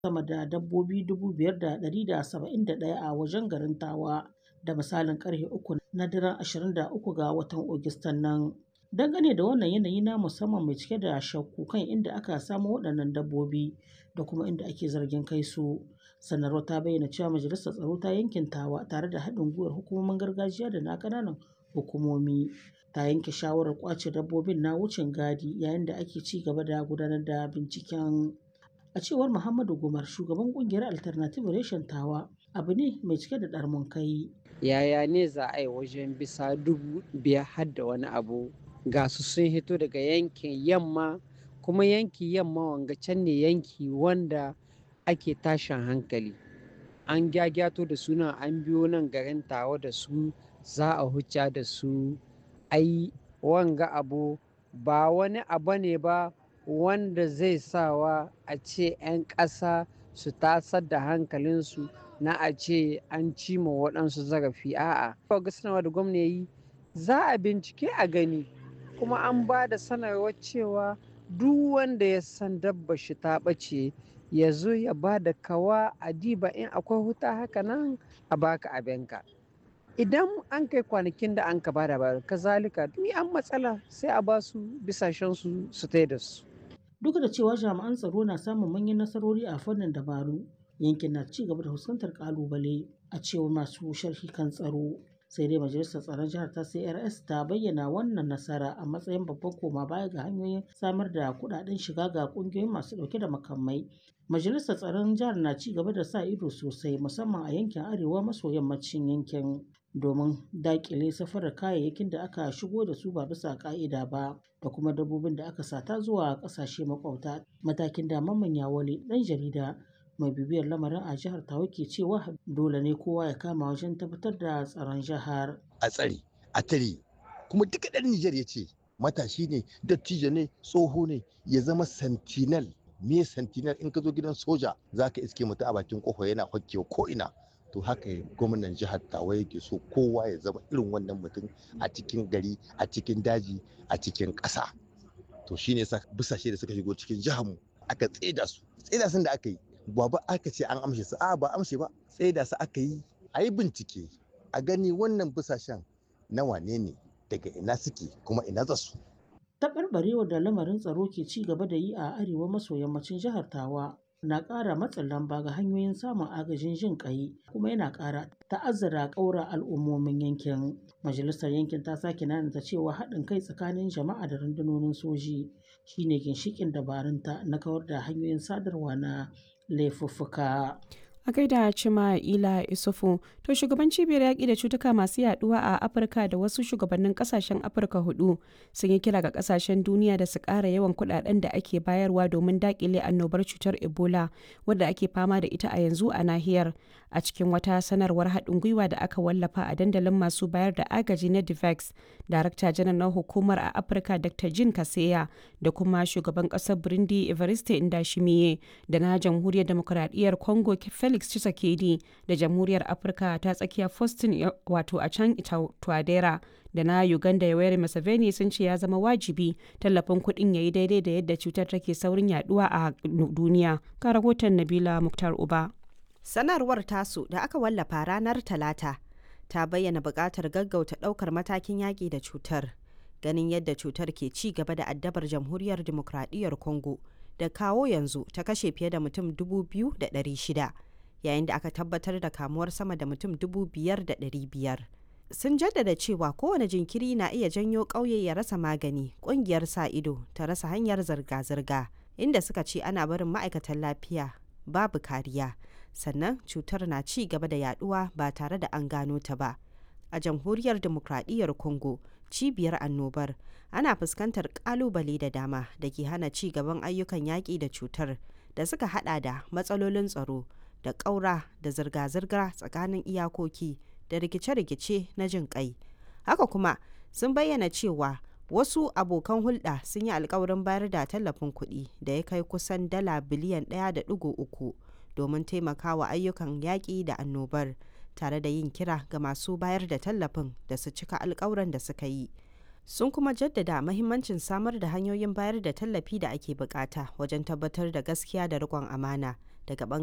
sama da dabbobi 5,171 a wajen garin Tawa da misalin ƙarfe 3 na daren 23 ga watan Agustan nan. Dangane da wannan yanayi na musamman mai cike da shakku kan inda aka samo waɗannan dabbobi da kuma inda ake zargin kai su, sanarwar ta bayyana cewa Majalisar Tsaro ta yankin Tawa tare da haɗin gwiwar hukumomin gargajiya da na ƙananan hukumomi ta yanke shawarar ƙwace dabbobin na wucin gadi yayin da ake ci gaba da gudanar da binciken. A cewar Muhammadu Gumar, shugaban ƙungiyar Alternative Reshen Tawa, abu ne mai cike da ɗarmun kai. Yaya ne za a yi wajen bisa dubu biyar har da wani abu ga su sun hito daga yankin yamma kuma yanki yamma wanga can ne yanki wanda ake tashin hankali an gyagyato da suna an biyo nan garin tawa da su za a hucca da su ai wanga abu ba wani abu ne ba wanda zai sawa a ce 'yan ƙasa su tasar da hankalinsu na a ce an cima waɗansu zarafi a'a ga sanarwa da gwamna yi za a bincike a gani kuma an ba da sanarwar cewa duk wanda ya san dabba shi ta ɓace ya zo ya ba da kawa a diba in akwai huta haka nan a baka abinka idan an kai kwanakin da an ka ba da ba kazalika ni an matsala sai a ba su bisashen su su da su Duk da cewa jami'an tsaro na samun manyan nasarori a fannin dabaru, yankin na ci gaba da fuskantar kalubale a cewar masu sharhi kan tsaro. Sai dai Majalisar Tsaron Jihar ta CRS ta bayyana wannan nasara a matsayin babban koma baya ga hanyoyin samar da kuɗaɗen shiga ga ƙungiyoyin masu ɗauke da makamai. Majalisar Tsaron Jihar na ci gaba da sa ido sosai musamman a yankin arewa maso yammacin yankin domin daƙile safarar kayayyakin da aka shigo da su ba bisa ƙa'ida ba da kuma dabbobin da aka sata zuwa ƙasashe makwabta. Matakin da Mamman Yawale ɗan jarida mai bibiyar lamarin a jihar Tawa ke cewa dole ne kowa ya kama wajen tabbatar da tsaron jihar. A tsare, a tare, kuma duka ɗan Nijar ya ce matashi ne, dattijo ne, tsoho ne, ya zama sentinel. Me sentinel in ka zo gidan soja za ka iske mutu a bakin kofa yana hokkewa ko ina. To haka gwamnan jihar Tawa yake so kowa ya zama irin wannan mutum a cikin gari, a cikin daji, a cikin ƙasa. To shine sa busashe da suka shigo cikin jihar mu aka tseda su. Tseda sun da aka yi ba ba aka ce an amshe su a ba amshe ba sai da su aka yi a yi bincike a gani wannan busashen na wane ne daga ina suke kuma ina za su. Taɓarɓarewar da lamarin tsaro ke ci gaba da yi a arewa maso yammacin jihar Tawa na ƙara matsin lamba ga hanyoyin samun agajin jin ƙai kuma yana ƙara ta'azzara ƙaura al'ummomin yankin. Majalisar yankin ta sake nanata cewa haɗin kai tsakanin jama'a da rundunonin soji shine ginshiƙin dabarunta na kawar da hanyoyin sadarwa na laifuffuka. a gaida cima ila isufu to shugaban cibiyar yaƙi da cutuka masu yaduwa a afirka da wasu shugabannin kasashen afirka hudu sun yi kira ga kasashen duniya da su ƙara yawan kuɗaɗen da ake bayarwa domin daƙile annobar cutar ebola wadda ake fama da ita a yanzu a nahiyar a cikin wata sanarwar haɗin gwiwa da aka wallafa a dandalin masu bayar da agaji na divex darakta janar na hukumar a afirka dr jin kaseya da kuma shugaban ƙasar burundi evariste indashimiye da na jamhuriyar demokuraɗiyyar congo felix tshisekedi da jamhuriyar afirka ta tsakiya faustin wato a can tuadera da na uganda yoweri museveni sun ce ya zama wajibi tallafin kuɗin ya yi daidai da yadda cutar take saurin yaduwa a duniya ga rahoton nabila muktar uba sanarwar tasu da aka wallafa ranar talata ta bayyana buƙatar gaggauta ɗaukar matakin yaƙi da cutar ganin yadda cutar ke ci gaba da addabar jamhuriyar demokradiyyar congo da kawo yanzu ta kashe fiye da mutum 2,600 yayin da aka tabbatar da kamuwar sama da mutum 5,500 sun jaddada cewa kowane jinkiri na iya janyo ƙauye ya rasa magani ƙungiyar sa ido ta rasa hanyar zirga-zirga inda suka ce ana barin ma'aikatan lafiya babu kariya sannan cutar na ci gaba da yaduwa ba tare da an gano ta ba a jamhuriyar demokradiyyar congo cibiyar annobar ana fuskantar kalubale da dama da ke hana ci gaban ayyukan yaƙi da cutar da suka hada da matsalolin tsaro da ƙaura da zirga-zirga tsakanin iyakoki da rikice-rikice na jin ƙai haka kuma sun bayyana cewa wasu abokan hulɗa sun yi alkawarin bayar da tallafin kuɗi da ya kai kusan dala biliyan 1.3 domin taimakawa ayyukan yaƙi da annobar tare da yin kira ga masu bayar da tallafin da su cika alkawuran da suka yi sun kuma jaddada mahimmancin samar da hanyoyin bayar da tallafi da ake bukata wajen tabbatar da gaskiya da riƙon amana daga